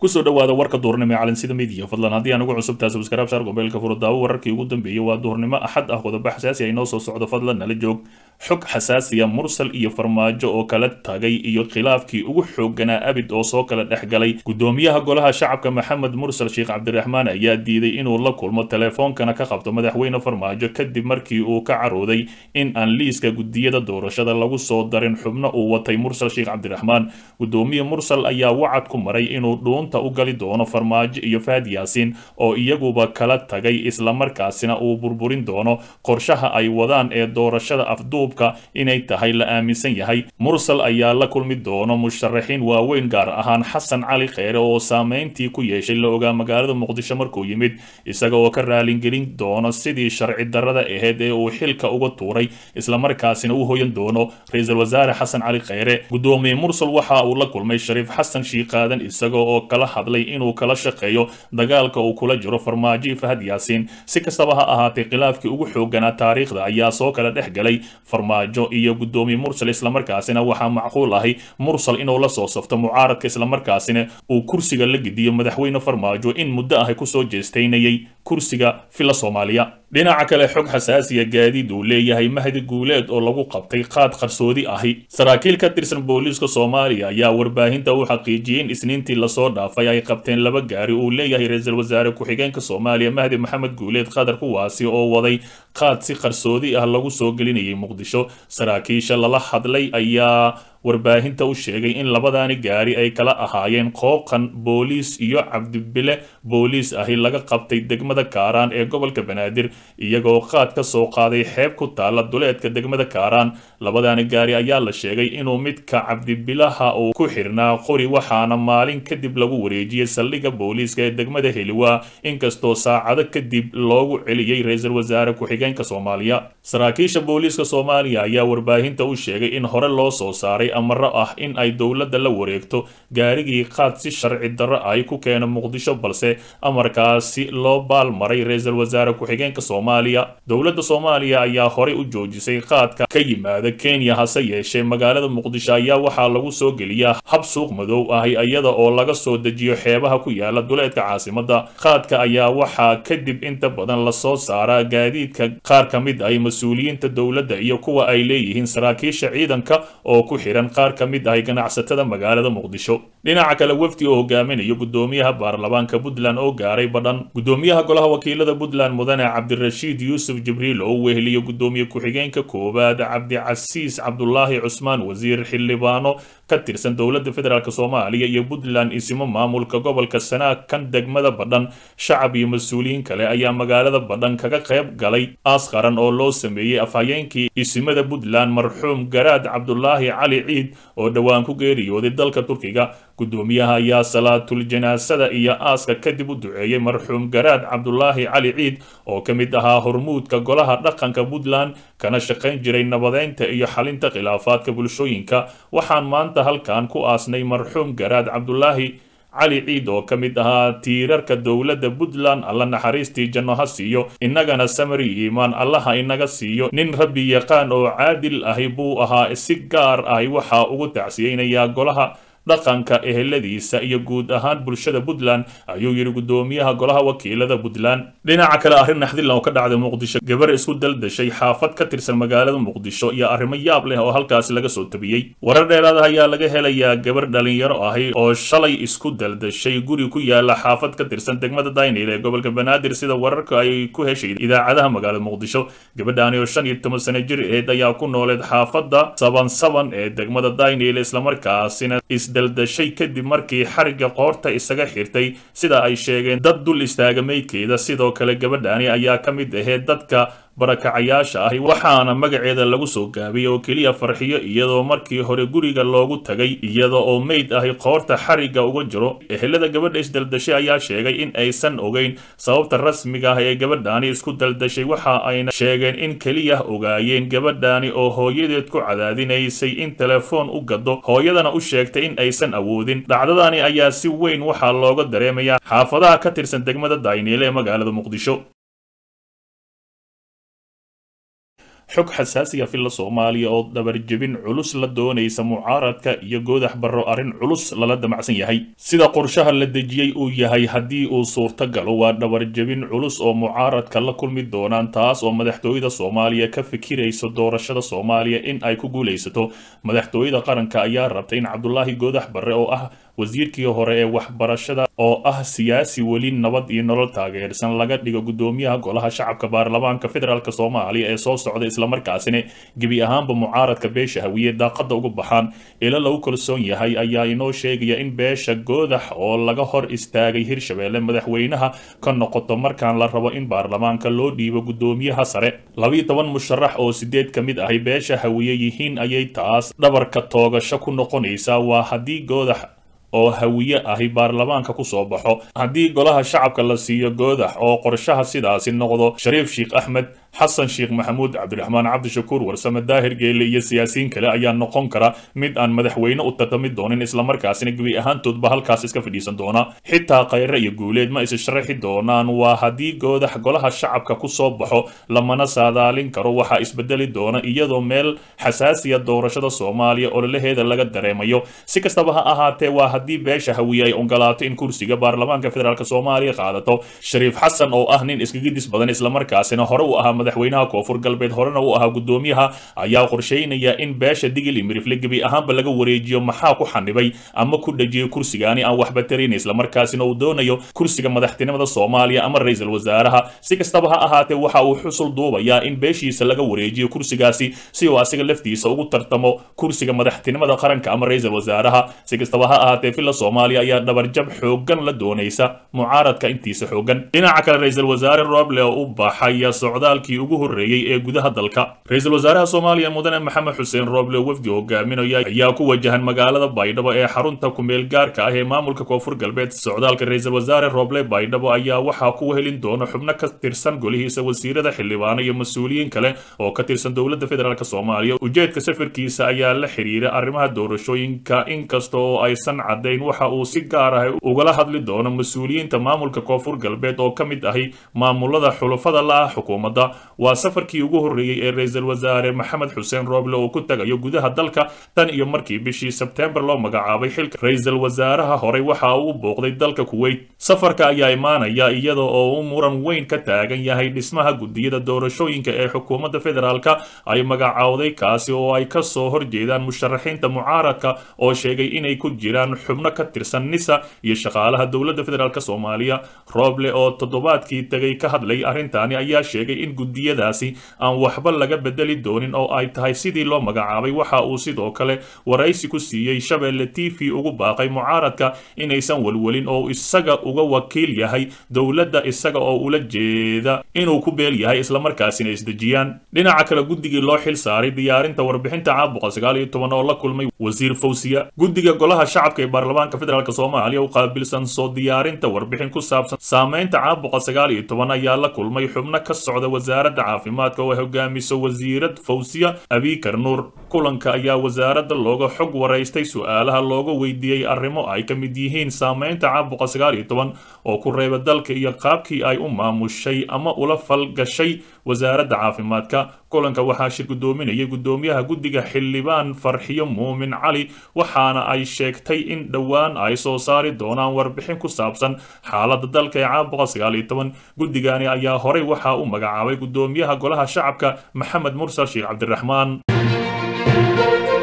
kusoo dhawaada warka duhurnimo ee calansida midiya fadlan haddii aan ugu cusubtahay subscribe saar gombeelka furo daawo wararkii ugu dambeeyey waa duhurnimo axad ah qodobo xasaasi ay noo soo socdo fadlan nala joog xog xasaasiya mursal iyo farmaajo oo kala tagay iyo khilaafkii ugu xoogganaa abid oo soo kala dhex galay gudoomiyaha golaha shacabka maxamed mursal sheekh cabdiraxmaan ayaa diiday inuu la kulmo teleefoonkana ka qabto madaxweyne farmaajo kadib markii uu ka carooday in aan liiska gudiyada doorashada lagu soo darin xubno uu watay mursal sheekh cabdiraxmaan gudoomiye mursal ayaa wacad ku maray inuu dhuunta u gali doono farmaajo iyo fahad yaasiin oo iyaguba kala tagay islamarkaasina uu burburin doono qorshaha ay wadaan ee doorashada afduubka inay tahay la aaminsan yahay mursal ayaa la kulmi doono musharaxiin waaweyn gaar ahaan xasan cali kheyre oo saameyntii ku yeeshay la ogaa magaalada muqdisho markuu yimid isaga oo ka raalingelin doono sidii sharci darrada ahayd ee uu xilka uga tuuray islamarkaasina u hoyan doono ra-iisul wasaare xasan cali kheyre gudoomiye mursal waxa uu la kulmay shariif xasan shiiqaadan isaga oo kala hadlay inuu kala shaqeeyo dagaalka uu kula jiro farmaajo iyo fahad yaasiin si kastaba ha ahaatee khilaafkii ugu xooganaa taariikhda ayaa soo kala dhex galay farmaajo iyo gudoomiye mursal islamarkaasina waxaa macquul ahi mursal inuu la soo safto mucaaradka islamarkaasina uu kursiga la gediyo madaxweyne farmaajo in muddo ahi kusoo jeestaynayay kursiga fila soomaaliya dhinaca kale xog xasaasiya gaadiid uu leeyahay mahdi guuleed oo lagu qabtay qaad qarsoodi ahi saraakiil ka tirsan booliiska soomaaliya ayaa warbaahinta u xaqiijiyey in isniintii lasoo dhaafay ay qabteen laba gaari uu leeyahay ra-iisul wasaare ku-xigeenka soomaaliya mahdi maxamed guuleed qatar kuwaasi oo waday qaad si qarsoodi ah lagu soo gelinayay muqdisho saraakiisha lala hadlay ayaa warbaahinta u sheegay in labadaani gaari ay kala ahaayeen qooqan booliis iyo cabdibile booliis ahi laga qabtay degmada kaaraan ee gobolka banaadir iyagoo qaad ka soo qaaday xeeb ku taalla duleedka degmada kaaraan labadaani gaari ayaa la sheegay inuu midka cabdibilaha uu ku xirnaa qori waxaana maalin kadib lagu wareejiyey saldhigga booliiska ee degmada heliwaa inkastoo saacado kadib loogu celiyey ra-iisul wasaare ku-xigeenka soomaaliya saraakiisha booliiska soomaaliya ayaa warbaahinta u sheegay in hore loo soo saaray amaro ah in ay dowladda la wareegto gaarigii qaad si sharci darro ay ku keena muqdisho balse amarkaasi loo baalmaray ra-iisul wasaare ku-xigeenka soomaaliya dowladda soomaaliya ayaa horey u joojisay qaadka ka yimaada kenya hase yeeshee magaalada muqdisho ayaa waxaa lagu soo geliyaa hab suuq madow ahi iyada oo laga soo dejiyo xeebaha ku yaala duleedka caasimadda qaadka ayaa waxaa kadib inta badan lasoo saaraa gaadiidka qaar ka mid ay mas-uuliyiinta dowladda iyo kuwa ay leeyihiin saraakiisha ciidanka oo ku xiran qaar ka mid ahay ganacsatada magaalada muqdisho dhinaca kale wafdi oo hogaaminayo gudoomiyaha baarlamaanka puntland oo gaaray badhan gudoomiyaha golaha wakiilada puntland mudane cabdirashiid yuusuf jibriil oo weheliyo gudoomiye ku-xigeenka koowaad cabdicasiis cabdulaahi cusmaan wasiir xildhibaano ka tirsan dowladda federaalk soomaaliya iyo puntland isimo maamulka gobolka sanaag kan degmada badhan shacab iyo mas-uuliyiin kale ayaa magaalada badhan kaga qayb galay aas qaran oo loo sameeyey afhayeenkii isimada puntland marxuum garaad cabdulaahi cali ciid oo dhowaan ku geeriyooday dalka turkiga gudoomiyaha ayaa salaatul janaasada iyo aaska kadib u duceeyey marxuum garaad cabdulaahi cali ciid oo ka mid ahaa hormuudka golaha dhaqanka puntland kana shaqayn jiray nabadeynta iyo xalinta khilaafaadka bulshooyinka waxaan maanta halkan ku aasnay marxuum garaad cabdulaahi cali ciid oo ka mid ahaa tiirarka dowladda puntland alla naxariistii janno ha siiyo innagana samari iimaan allaha inaga siiyo nin rabbi yaqaan oo caadil ahi buu ahaa si gaar ahi waxaa ugu tacsiyeynayaa golaha dhaqanka eheladiisa iyo guud ahaan bulshada puntland ayuu yidhi gudoomiyaha golaha wakiilada puntland dhinaca kale arrin naxdillan oo ka dhacday muqdisho gabar isku daldashay xaafad ka tirsan magaalada muqdisho iyo arrimo yaab leh oo halkaasi laga soo tabiyey warar dheeraada ayaa laga helayaa gabar dhalinyaro ahi oo shalay isku daldashay guri ku yaala xaafad ka tirsan degmada daynil ee gobolka banaadir sida wararka ay ku heshay idaacadaha magaalada muqdisho gabadhaani oo shan iyo toban sano jir aheed ayaa ku nooleed xaafadda saban saban ee degmada daynil islamarkaasina daldashay kadib markii xarigga qoorta isaga xirtay sida ay sheegeen dad dul istaaga meydkeeda sidoo kale gabadhaani ayaa ka mid ahayd dadka barakacayaasha ahi waxaana magaceeda lagu soo gaabiyey oo keliya farxiyo iyadoo markii hore guriga loogu tagay iyada oo meyd ahi qoorta xarigga uga jiro ehelada gabadha isdaldashay ayaa sheegay in aysan ogeyn sababta rasmiga ah ee gabadhaani isku daldashay waxa ayna sheegeen in keliya ogaayeen gabadhaani oo hooyadeed ku cadaadinaysay in telefoon u gado hooyadana u sheegtay in aysan awoodin dhacdadani ayaa si weyn waxaa looga dareemayaa xaafadaha ka tirsan degmada dayniile ee magaalada muqdisho xog xasaasiya filla soomaaliya oo dabarjebin culus la doonaysa mucaaradka iyo goodax barro arrin culus lala damacsan yahay sida qorshaha la dejiyey uu yahay haddii uu suurto galo waa dhabarjebin culus oo mucaaradka la kulmi doonaan taas oo madaxtooyada soomaaliya ka fikirayso doorashada soomaaliya in ay ku guulaysato madaxtooyada qaranka ayaa rabtay in cabdulaahi goodax barre oo ah wasiirkii hore ee waxbarashada oo ah siyaasi weli nabad iyo nolol taageersan laga dhigo guddoomiyaha golaha shacabka baarlamaanka federaalk soomaaliya ee soo socda islamarkaasina gebi ahaanba mucaaradka beesha hawiye daaqada uga baxaan ilo lagu kalsoon yahay ayaa inoo sheegaya in beesha goodax oo laga hor istaagay hirshabeelle madaxweynaha ka noqoto markaan la rabo in baarlamaanka loo dhiibo guddoomiyaha sare labiyo toban musharax oo sideed ka mid ahi beesha hawiye yihiin ayay taas dhabarka toogasho ku noqonaysaa waa haddii goodax oo hawiye ahi baarlamaanka ku soo baxo haddii golaha shacabka la siiyo goodax oo qorshaha sidaasi noqdo shariif sheekh axmed xasan sheekh maxamuud cabdiraxmaan cabdishakuur warsame daahir geelle iyo siyaasiyiin kale ayaa noqon kara mid aan madaxweyne u tartami doonin islamarkaasina gebi ahaantoodba halkaas iska fadhiisan doona xitaa khayre iyo guuleed ma is sharaxi doonaan waa haddii goodax golaha shacabka ku soo baxo lamana saadaalin karo waxaa isbedeli doona iyadoo meel xasaasiya doorashada soomaaliya ololaheeda laga dareemayo si kastaba ha ahaatee waa haddii beesha hawiye ay ogolaato in kursiga baarlamaanka federaalk soomaaliya qaadato shariif xasan oo ah nin iskagidis badan islamarkaasina hore u ahaa madaxweynaha koonfur galbeed horena uu ahaa guddoomiyaha ayaa qorsheynaya in beesha digil imirifle gebi ahaanba laga wareejiyo maxaa ku xanibay ama ku dhejiyay kursigaani aan waxba tarayn islamarkaasina uu doonayo kursiga madaxtinimada soomaaliya ama ra-iisul wasaaraha si kastaba ha ahaatee waxa uu xusul duubayaa in beeshiisa laga wareejiyo kursigaasi si uu asiga laftiisa ugu tartamo kursiga madaxtinimada qaranka ama ra-iisul wasaaraha si kastaba ha ahaatee filla soomaaliya ayaa dhabarjab xoogan la doonaysa mucaaradka intiisa xoogan dhinaca kale ra-iisul wasaare roble oo u baxaya socdaalkii ugu horreeyey ee gudaha dalka ra-iisul wasaaraha soomaaliya mudane maxamed xuseen roble wafdi hogaaminaya ayaa ku wajahan magaalada baydhabo ee xarunta kumeel gaarka ah ee maamulka koonfur galbeed socdaalka ra-iisul wasaare roble baydhabo ayaa waxaa ku helin doona xubno ka tirsan golihiisa wasiirada xildhibaano iyo mas-uuliyiin kale oo ka tirsan dowladda federaalk soomaaliya ujeedka safarkiisa ayaa la xiriira arrimaha doorashooyinka inkasta oo aysan caddayn waxa uu si gaar ah ugala hadli doono mas-uuliyiinta maamulka koonfur galbeed oo ka mid ahi maamulada xulufada la ah xukuumadda waa safarkii ugu horreeyey ee ra-iisul wasaare maxamed xuseen rooble oo ku tagayo gudaha dalka tan iyo markii bishii sebteembar loo magacaabay xilka ra-iisul wasaaraha horey waxa uu booqday dalka kuweyt safarka ayaa imaanaya iyada oo uu muran weyn ka taagan yahay dhismaha gudiyada doorashooyinka ee xukuumadda federaalka ay magacaawday kaasi oo ay ka soo horjeedaan musharaxiinta mucaaradka oo sheegay inay ku jiraan xubno ka tirsan nisa iyo shaqaalaha dowladda federaalk soomaaliya rooble oo toddobaadkii tegay ka hadlay arrintaani ayaa sheegay in gudiyadaasi aan waxba laga bedeli doonin oo ay tahay sidii loo magacaabay waxa uu sidoo kale waraysi ku siiyey shabeelle t v ugu baaqay mucaaradka inaysan welwelin oo isaga uga wakiil yahay dowladda isaga oo ula jeeda inuu ku beel yahay islamarkaasina isdejiyaan dhinaca kale guddigii loo xil saaray diyaarinta warbixinta caabuqa sagaal iyo toban oo la kulmay wasiir fawsiya guddiga golaha shacabka ee baarlamaanka federaalk soomaaliya u qaabilsan soo diyaarinta warbixin ku saabsan saameynta caabuqa sagaal iyo toban ayaa la kulmay xubno ka socda wasaaradda caafimaadka oo ay hogaamiso wasiirad fawsiya abikar nuur kulanka ayaa wasaaradda looga xog waraystay su-aalaha looga weydiiyey arrimo ay ka mid yihiin saameynta caabuqa sagaal iyo toban oo ku reeba dalka iyo qaabkii ay u maamushay ama ula falgashay wasaaradda caafimaadka kulanka waxaa shir guddoominayay guddoomiyaha guddiga xildhibaan farxiyo muumin cali waxaana ay sheegtay in dhowaan ay soo saari doonaan warbixin ku saabsan xaaladda dalka ee caabuqa sagaal iyo toban guddigani ayaa horey waxaa u magacaabay guddoomiyaha golaha shacabka maxamed mursal sheekh cabdiraxmaan